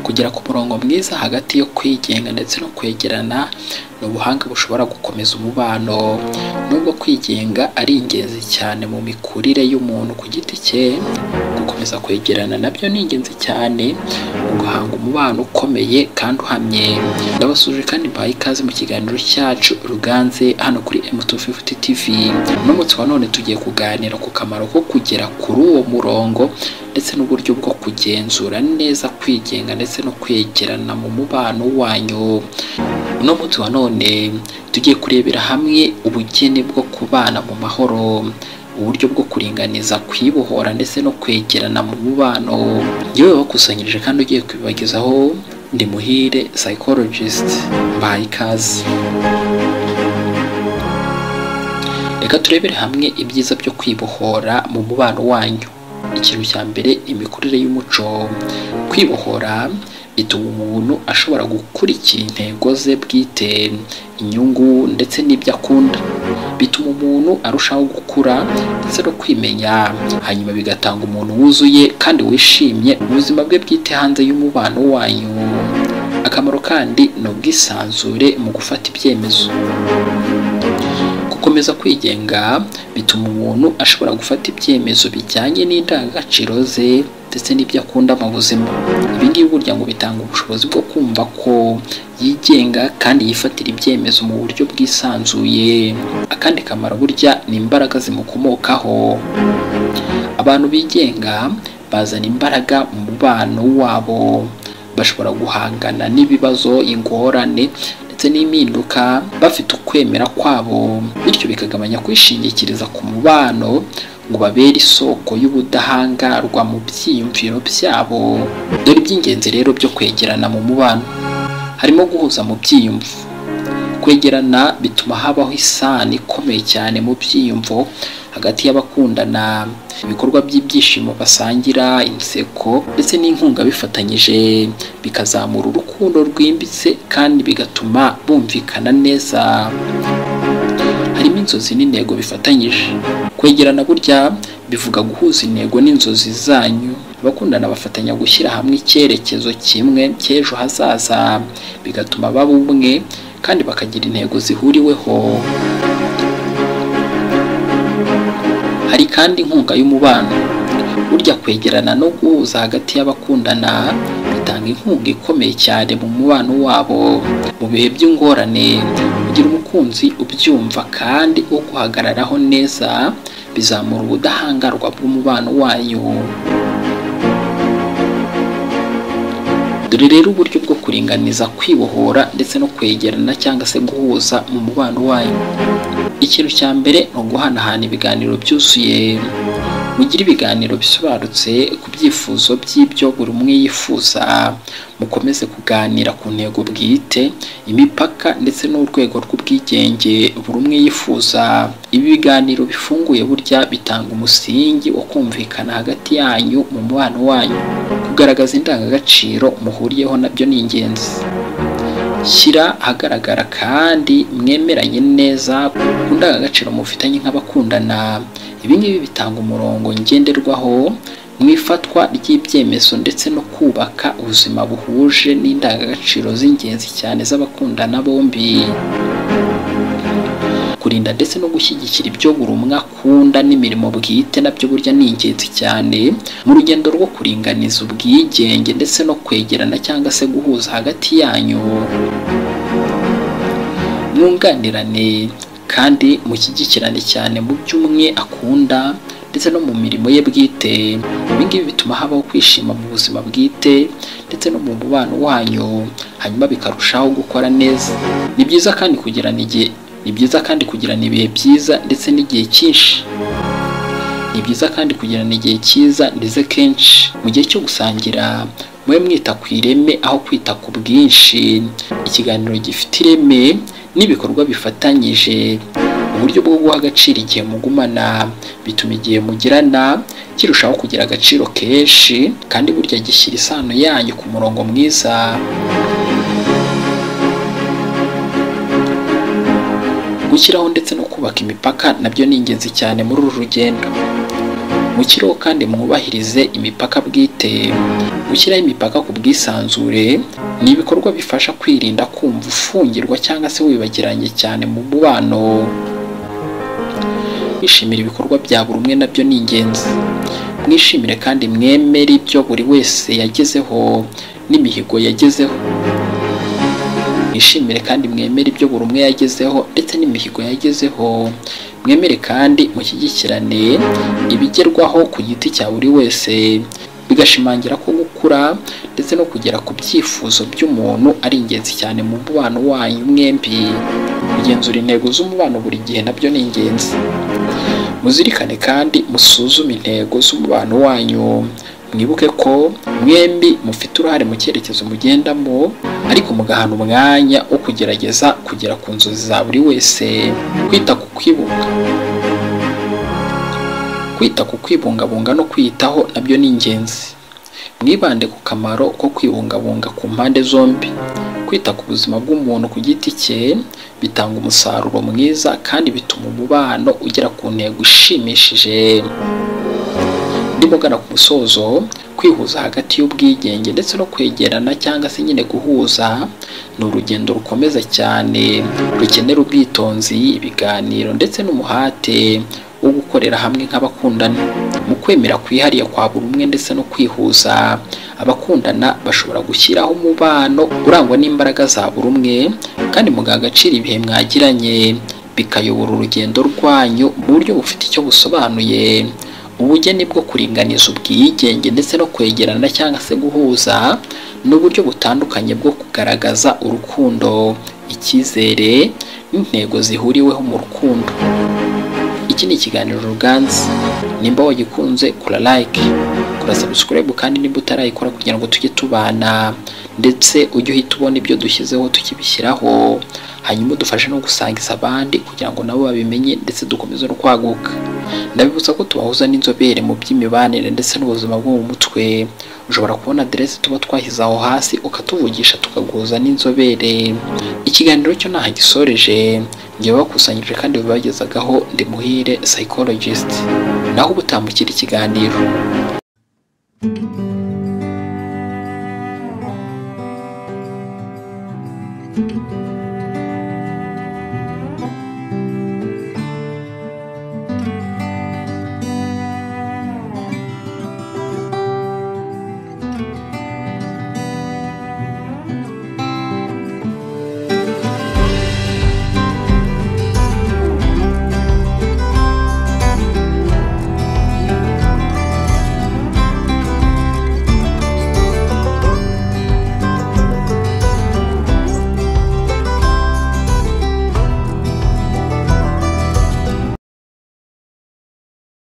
Kugera ku murongo mwiza hagati yo kwigenga ndetse no kwegerana ni ubuhanga bushobora gukomeza umubano nubwo kwigenga ari ingenzi cyane mu mikurire y'umuntu ku giti cye gukomeza kwegerana nabyo ni ingenzi cyane mu guhanga umubano ukomeye kandi uhamye ndabasuje kandi mbahaye ikaze mu kiganiro cyacu ruganze hano kuri M250 TV n'umunsi wa none tugiye kuganira ku kamaro ko kugera kuri uwo murongo ndetse n'uburyo bwo kugenzura neza kwigenga ndetse no kwegerana mu mubano wanyu uno munsi wa none tugiye kurebera hamwe ubugeni bwo kubana mu mahoro uburyo bwo kuringaniza kwibohora ndetse no kwegerana mu mubano yewe wakusanyirije kandi ugiye kubibagezaho ndi muhire psychologist mbahaye ikaze reka turebere hamwe ibyiza byo kwibohora mu mubano wanyu ikintu cya mbere imikurire y'umuco kwibohora bituma umuntu ashobora gukurikira intego ze bwite inyungu ndetse n'ibyo akunda bituma umuntu arushaho gukura ndetse no kwimenya hanyuma bigatanga umuntu wuzuye kandi wishimye mu buzima bwe bwite hanze y'umubano wanyu akamaro kandi ni ubwisanzure mu gufata ibyemezo gukomeza kwigenga bituma umuntu ashobora gufata ibyemezo bijyanye n'indangagaciro ze ndetse n'ibyo akunda mu buzima ibi ngibi burya ngo bitanga ubushobozi bwo kumva ko yigenga kandi yifatira ibyemezo mu buryo bwisanzuye akandi kamaro burya ni imbaraga zimukomokaho abantu bigenga bazana imbaraga mu mubano wabo bashobora guhangana n'ibibazo ingorane ndetse n'impinduka bafite ukwemera kwabo bityo bikagabanya kwishingikiriza ku mubano ngo babere isoko y'ubudahangarwa mu byiyumviro byabo dore iby'ingenzi rero byo kwegerana mu mubano harimo guhuza mu byiyumvo kwegerana bituma habaho isano ikomeye cyane mu byiyumvo hagati y'abakundana ibikorwa by'ibyishimo basangira inseko ndetse n'inkunga bifatanyije bikazamura urukundo rwimbitse kandi bigatuma bumvikana neza harimo inzozi n'intego bifatanyije kwegerana burya bivuga guhuza intego n'inzozi zanyu abakundana bafatanya gushyira hamwe icyerekezo kimwe cy'ejo hazaza bigatuma baba ubumwe kandi bakagira intego zihuriweho hari kandi inkunga y'umubano burya kwegerana no guhuza hagati y'abakundana bitanga inkunga ikomeye cyane mu mubano wabo mu bihe by'ingorane kugira umukunzi ubyumva kandi uguhagararaho neza bizamura ubudahangarwa bw'umubano wayo dore rero uburyo bwo kuringaniza kwibohora ndetse no kwegerana cyangwa se guhuza mu mubano wayo ikintu cya mbere ni uguhanahana ibiganiro byuzuye mugire ibiganiro bisobanutse ku byifuzo by'ibyo buri umwe yifuza mukomeze kuganira ku ntego bwite imipaka ndetse n'urwego rw'ubwigenge buri umwe yifuza ibi biganiro bifunguye burya bitanga umusingi wo kumvikana hagati yanyu mu mubano wanyu kugaragaza indangagaciro muhuriyeho nabyo ni ingenzi shyira ahagaragara kandi mwemeranye neza ku ndangagaciro mufitanye nk'abakundana ibi ngibi bitanga umurongo ngenderwaho mu ifatwa ry'ibyemezo ndetse no kubaka ubuzima buhuje n'indangagaciro z'ingenzi cyane z'abakundana bombi kurinda ndetse no gushyigikira ibyo buri umwe akunda n'imirimo bwite nabyo burya ni ingenzi cyane mu rugendo rwo kuringaniza ubwigenge ndetse no kwegerana cyangwa se guhuza hagati yanyu mwunganirane kandi mushyigikirane cyane mu byo umwe akunda ndetse no mu mirimo ye bwite ibi ngibi bituma habaho kwishima mu buzima bwite ndetse no mu mubano wanyu hanyuma bikarushaho gukora neza ni byiza kandi kugirana igihe ni byiza kandi kugirana ibihe byiza ndetse n'igihe cyinshi ni byiza kandi kugirana igihe cyiza ndetse kenshi mu gihe cyo gusangira mube mwita ku ireme aho kwita ku bwinshi ikiganiro gifite ireme n'ibikorwa bifatanyije uburyo bwo guha agaciro igihe mugumana bituma igihe mugirana kirushaho kugira agaciro kenshi kandi burya gishyira isano yanyu ku murongo mwiza gushyiraho ndetse no kubaka imipaka nabyo ni ingenzi cyane muri uru rugendo mukireho kandi mwubahirize imipaka bwite gushyiraho imipaka ku bwisanzure ni ibikorwa bifasha kwirinda kumva ufungirwa cyangwa se wibagiranye cyane mu mubano kwishimira ibikorwa bya buri umwe nabyo ni ingenzi mwishimire kandi mwemere ibyo buri wese yagezeho n'imihigo yagezeho mwishimire kandi mwemere ibyo buri umwe yagezeho ndetse n'imihigo yagezeho mwemere kandi mushyigikirane ibigerwaho ku giti cya buri wese bigashimangira ko gukura ndetse no kugera ku byifuzo by'umuntu ari ingenzi cyane mu mubano wanyu mwembi kugenzura intego z'umubano buri gihe nabyo ni ingenzi muzirikane kandi musuzume intego z'umubano wanyu mwibuke ko mwembi mufite uruhare mu cyerekezo mugendamo ariko mugahana umwanya wo kugerageza kugera ku nzozi za buri wese kwita ku kwibuka kwita ku kwibungabunga no kwiyitaho nabyo ni ingenzi mwibande ku kamaro ko kwibungabunga ku mpande zombi kwita ku buzima bw'umuntu ku giti cye bitanga umusaruro mwiza kandi bituma umubano ugera ku ntego ishimishije ndimo gana ku musozo kwihuza hagati y'ubwigenge ndetse no kwegerana cyangwa se nyine guhuza ni urugendo rukomeza cyane rukenera ubwitonzi ibiganiro ndetse n'umuhate wo gukorera hamwe nk'abakundana mu kwemera kwihariye kwa buri umwe ndetse no kwihuza abakundana bashobora gushyiraho umubano urangwa n'imbaraga za buri umwe kandi mugaha agaciro ibihe mwagiranye bikayobora urugendo rwanyu mu buryo bufite icyo busobanuye ubugeni bwo kuringaniza ubwigenge ndetse no kwegerana cyangwa se guhuza n'uburyo butandukanye bwo kugaragaza urukundo icyizere n'intego zihuriweho mu rukundo iki ni ikiganiro ruganzi nimba wagikunze kora like kora subscribe kandi nimba utarayikora kugira ngo tujye tubana ndetse ujye uhita ubona ibyo dushyizeho tukibishyiraho hanyuma udufashe no gusangiza abandi kugira ngo nabo babimenye ndetse dukomeze no kwaguka ndabibutsa ko tubahuza n'inzobere mu by'imibanire ndetse n'ubuzima bwo mu mutwe ushobora kubona aderesi tuba twashyize aho hasi ukatuvugisha tukaguhuza n'inzobere ikiganiro cyo ntaho gisoreje njyewe bakusanyije kandi babagezagaho ndi muhire psychologist naho uba utambukira ikiganiro thank you